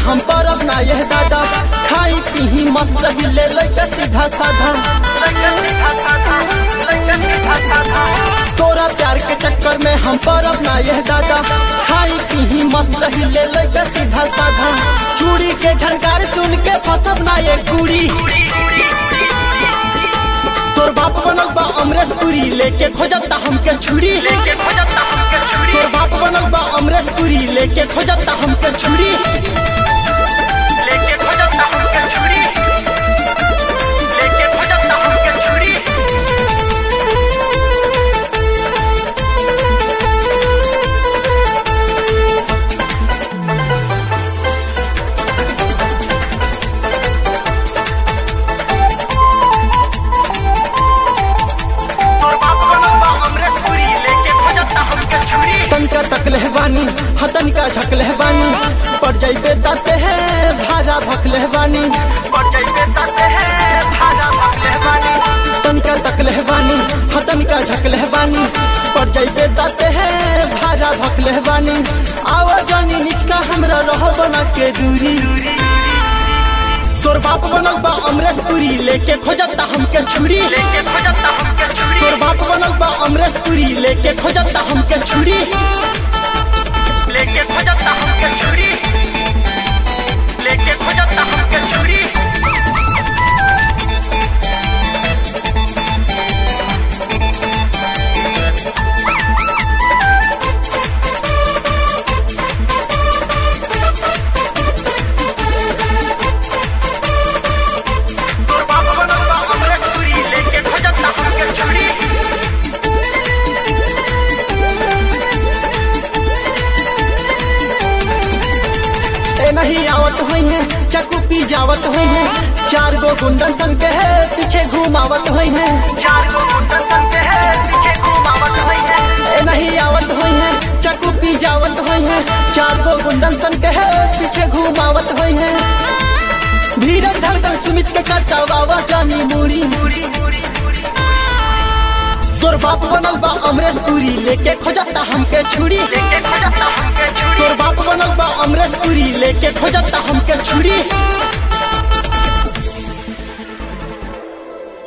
हम परब ना यह दादा खाई पीही मस्त रही ले लइका सीधा साधा तोरा प्यार के चक्कर में हम परब ना यह दादा खाई पीही मस्त रही ले लइका सीधा साधा चूड़ी के झनकार सुन के फसब ना ये कुड़ी तोर बाप बनल बा अमरेश पुरी लेके खोजता हमके छुरी तोर बाप बनल बा अमरेश पुरी लेके खोजता हमके छुरी तनका तकले बानी हतन का झकले बानी पड़ जाइबे दाते है भारा भकले बानी तनका तकले बानी हतन का झकले बानी पड़ जाइबे दाते है भारा भकले बानी आवा जानी निचका हमरा रह बना के दूरी तोर बाप बनल बा अमरेश पुरी लेके खोजता हमके छुरी तोर बाप बनल बा अमरेश पुरी लेके खोजता हमके छुरी लेके खोजता हमके छुरी लेके खोजता हमके छुरी तोर बाप बनल बा अमरेश पुरी लेके खोजता हमके छुरी ए नहीं आवत हुई है चकू पी जावत हुई है चार गो गुंडन सन के है पीछे घुमावत हुई है चार गो गुंडन सन के है पीछे घुमावत हुई है ए नहीं आवत हुई है चकू पी जावत हुई है चार गो गुंडन सन के है पीछे घुमावत हुई है धीरज धड़कन सुमित के कटावा जानी मुड़ी पूरी पूरी पूरी तोर बाप बनल बा अमरेश पुरी लेके खोजता हमके छुरी लेके खोजता हमके छुरी तोर बाप बनल बा अमरेश पुरी लेके खोजता हमके छुरी